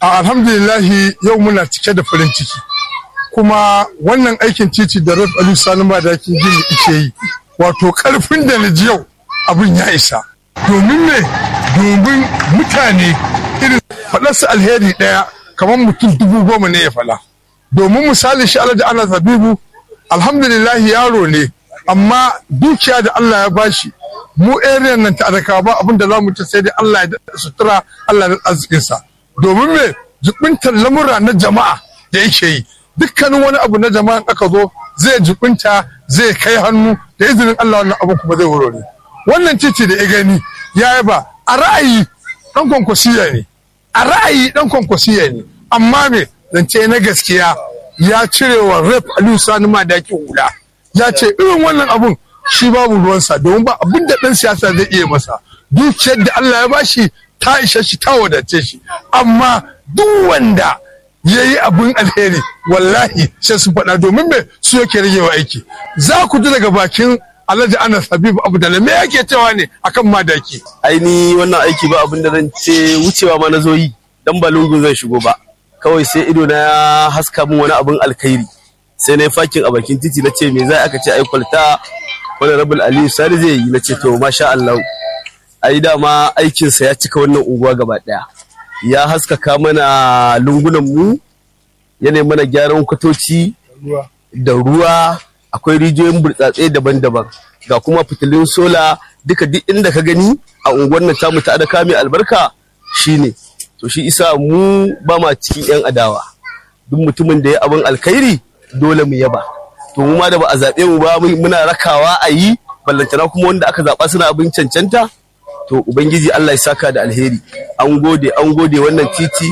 alhamdulillahi yau muna cike da farin ciki kuma wannan aikin titi da raf aliyu sani madakin gini ike yi wato karfin da na ji yau abin ya isa domin me domin mutane irin faɗarsa alheri ɗaya kamar mutum dubu goma ne ya fala domin misali shi alhaji ana zabibu alhamdulillahi yaro ne amma dukiya da allah ya bashi mu area nan ta adaka ba abin da za mu ci sai dai allah ya daɗa sutura allah ya arzikinsa domin me jibintar lamura na jama'a da yake yi dukkanin wani abu na jama'a aka zo zai jibinta zai kai hannu da izinin Allah wannan abu kuma zai wurare wannan titi da ya gani ya yaba a ra'ayi dan kwankwasiya ne a ra'ayi dan kwankwasiya ne amma me zance na gaskiya ya cire wa rep Aliyu Sani Madaki hula ya ce irin wannan abun shi babu ruwansa domin ba abin da dan siyasa zai iya masa dukiyar da Allah ya bashi ta ishe shi ta wadace shi amma duk wanda ya yi abin alheri wallahi sai su faɗa domin me su yake rage wa aiki za ku ji daga bakin alhaji anas habib abdallah me yake cewa ne akan madaki aini wannan aiki ba abin da zan ce wucewa ma na zo yi dan ba lungun zan shigo ba kawai sai ido na ya haska min wani abin alkhairi sai na yi fakin a bakin titi na ce me za aka ce ai kwalta wani rabul aliyu sani zai yi na ce to masha Allah ai dama aikinsa ya cika wannan unguwa gaba daya ya haskaka mana lungunan mu yana mana gyaran kwatoci da ruwa akwai rijiyoyin burtsatse daban-daban ga kuma fitilun sola duka duk inda ka gani a unguwar nan tamu ta adaka mai albarka shine to shi isa mu ba ma cikin yan adawa duk mutumin da ya abin alkhairi dole mu yaba to mu ma da ba a zaɓe mu ba muna rakawa a yi ballantana kuma wanda aka zaɓa suna abin cancanta to ubangiji Allah ya saka da alheri an gode an gode wannan titi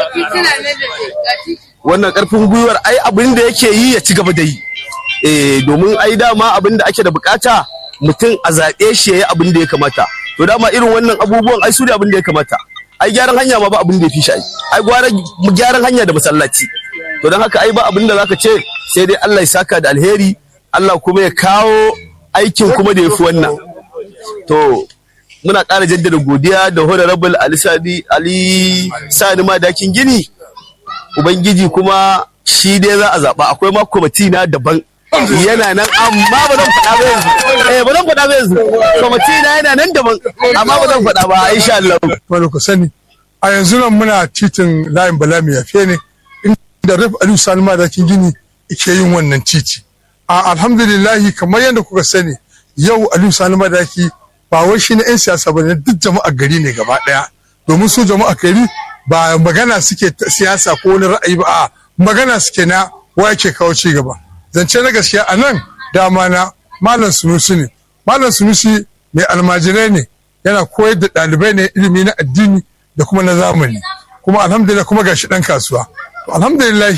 wannan karfin gwiwar ai abin da yake yi ya ci gaba da yi eh domin ai dama abin da ake da bukata mutum a zaɓe shi ya yi abin da ya kamata to dama irin wannan abubuwan ai su ne abin da ya kamata ai gyaran hanya ma ba abin da ya fi shi ai ai gwara gyaran hanya da masallaci to don haka ai ba abin da zaka ce sai dai Allah ya saka da alheri Allah kuma ya kawo aikin kuma da ya fi wannan to muna ƙara jaddada godiya da honorable Ali Sadi Ali Sani Madakin Gini Ubangiji kuma shi dai za a zaɓa akwai ma kwamiti na daban yana nan amma ba zan faɗa ba yanzu eh ba zan faɗa ba yanzu kwamiti na yana nan daban amma ba zan faɗa ba insha Allah wani ku sani a yanzu nan muna titin layin bala mai yafe ne inda raf aliyu sani madakin gini ke yin wannan titi a alhamdulillahi kamar yadda kuka sani yau aliyu sani madaki ba wai shi na 'yan siyasa ba ne duk jama'a gari ne gaba ɗaya domin su jama'a gari ba magana suke siyasa ko wani ra'ayi ba a magana suke na wa yake kawo ci gaba zance na gaskiya a nan dama na malam sunusi ne malam sunusi mai almajirai ne yana koyar da ɗalibai ne ilimi na addini da kuma na zamani kuma alhamdulillah kuma gashi ɗan kasuwa alhamdulillah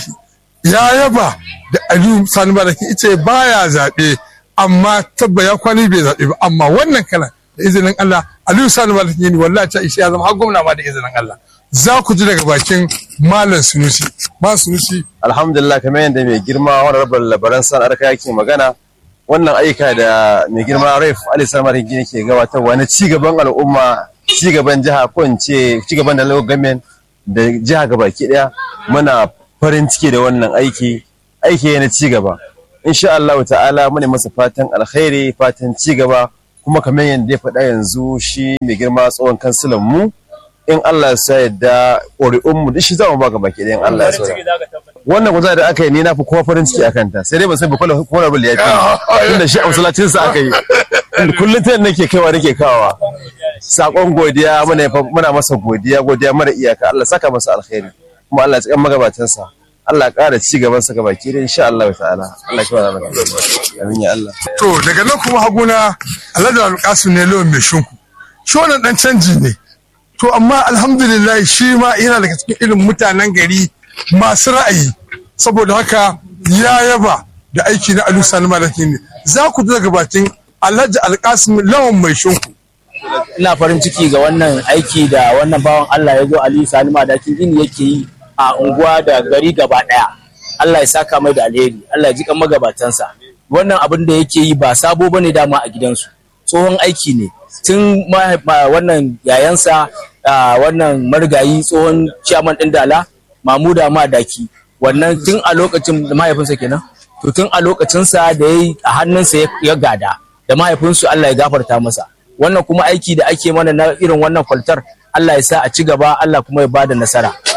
ya yaba da aliyu sani baraki ita baya zaɓe amma tabba ya kwani bai zaɓe ba amma wannan kalan da izinin Allah aliyu sani baraki ne wallahi ta ishe ya zama har gwamna ma da izinin Allah za ku ji daga bakin malam sunusi malam sunusi alhamdulillah kamar yadda mai girma wani rabar labaran san arka yake magana wannan aika da mai girma raif ali samar gini ke gabatarwa na cigaban al'umma cigaban jiha ko in ce cigaban da local government da jiha gabaki daya muna farin ciki da wannan aiki aiki na cigaba insha Allah ta'ala mune masa fatan alkhairi fatan cigaba kuma kamar yadda ya faɗa yanzu shi mai girma tsohon kansilan mu in Allah ya sa yadda ƙuri'un mu duk shi za mu ba gaba ke in Allah ya sa wannan guza da aka yi ni na fi kowa farin ciki akan ta sai dai ban san ba kula kula bul ya fi tunda shi a masallacin sa aka yi kullum ta nake kaiwa nake kawawa sakon godiya muna muna masa godiya godiya mara iyaka Allah saka masa alkhairi kuma Allah ya tsikan magabatan sa Allah ya ƙara ci gaban sa gabaki da insha Allah ta'ala Allah ya kawo mana amin ya Allah to daga nan kuma haguna Alhaji Alƙasim ne lawan mai shinku shi wannan dan canji ne to amma alhamdulillah shi ma yana daga cikin irin mutanen gari masu ra'ayi saboda haka ya yaba da aiki na alu sani malaki ne za ku daga bakin alhaji alkasim lawan mai shinku ina farin ciki ga wannan aiki da wannan bawan allah ya zo ali sani madakin gini yake yi a unguwa da gari gaba daya allah ya saka mai da alheri allah ya ji kan magabatansa wannan abin da yake yi ba sabo bane dama a gidansu tsohon aiki ne tun wannan yayansa ah, wannan marigayi tsohon ciyaman ɗin dala mamuda madaki wannan tun a lokacin da mahaifinsa kenan to tun a lokacinsa da ya yi a hannunsa ya- ya gada da mahaifinsu Allah ya gafarta masa wannan kuma aiki da ake mana na irin wannan kwaltar Allah ya sa a ci gaba Allah kuma ya bada nasara